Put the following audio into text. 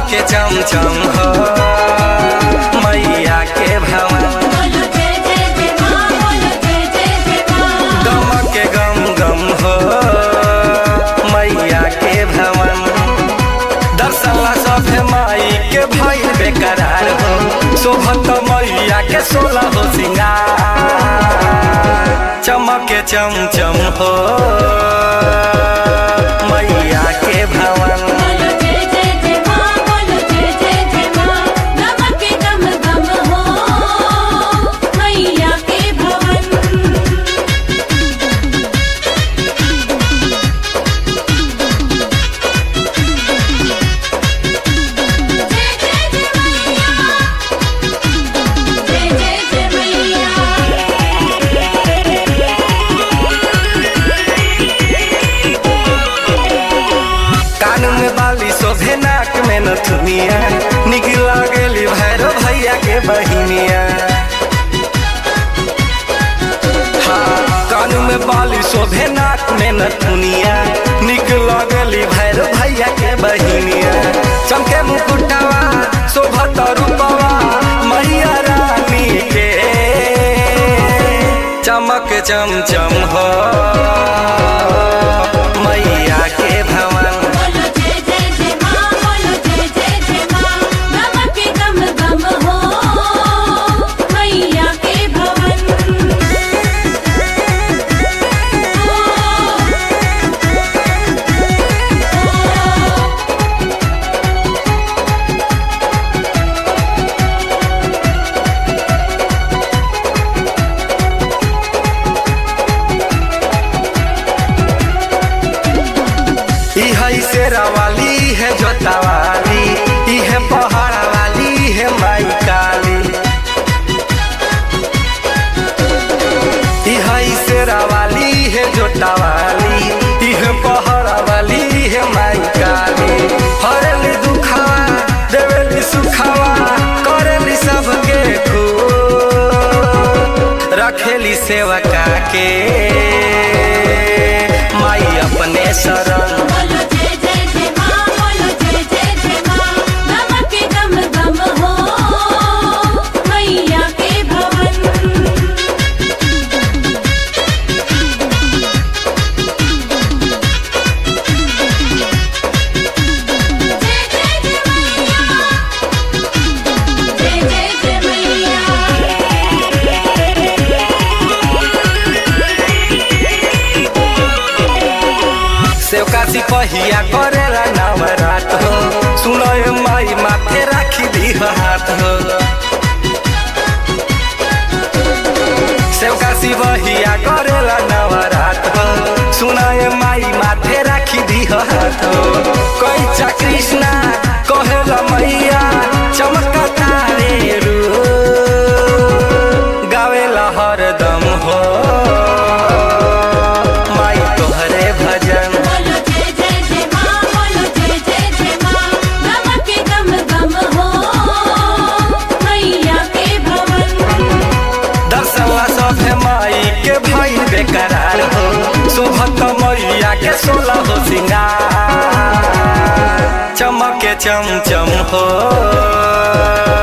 चमके चमचम हो मैया के भवन बोलो जय जय जय माँ बोलो जय जय जय माँ गम के गम गम हो मैया के भवन दर्शनला सभे माई के भइल बेकरार हो शोभत मैया के सोलह हो सिंगार चमके चमचम हो मैया के भवन बोलो जय जय जय माँ बोलो जय जय जय माँ नमक के गम गम हो मैया के भवन जय जय जय मैया जय जय जय मैया कान में बाली शोभे नाक में नथुनिया निक लागली भैरव भैया के बहिनिया हाँ, कान में बाली शोभे नाक में नथुनिया निक लागली भैरव भैया के बहिनिया चमके मुकुटवा शोभत रूपवा मैया रानी के चमक चमचम हो मैया के भवन बोलो जय जय जय माँ बोलो जय जय जय माँ नमक के गम गम हो मैया के भवन ई है शेरा वाली है जोता वाली ई है पहाड़ा वाली है माई काली ई है शेरा वाली है जोता वाली ई है पहाड़ा वाली है माई काली हरेली दुखावा देवेली सुखावा करेली सबके खूब रखेली सेवका के माई अपने शरण बोलो जय जय जय माँ बोलो जय जय जय माँ नमक के गम गम हो मैया के भवन जय जय जय मैया जय जय जय मैया सेवका सिपहिया करेला नवरात हो सुनय माई माथे राखी दी हाथ हो सेवका सिपहिया करेला नवरात हो सुनय माई माथे राखी दी हाथ हो कैचा कृष्णा कहेला मैया चमकता रे रू गावेला हरदम हो माई तोहरे भजन बोलो जय जय जय माँ बोलो जय जय जय माँ नमक के गम गम हो मैया के भवन दर्शनला सभे माई के भाई बेकरार हो शोभत मैया के सोलह हो सिंगार चमके चमचम हो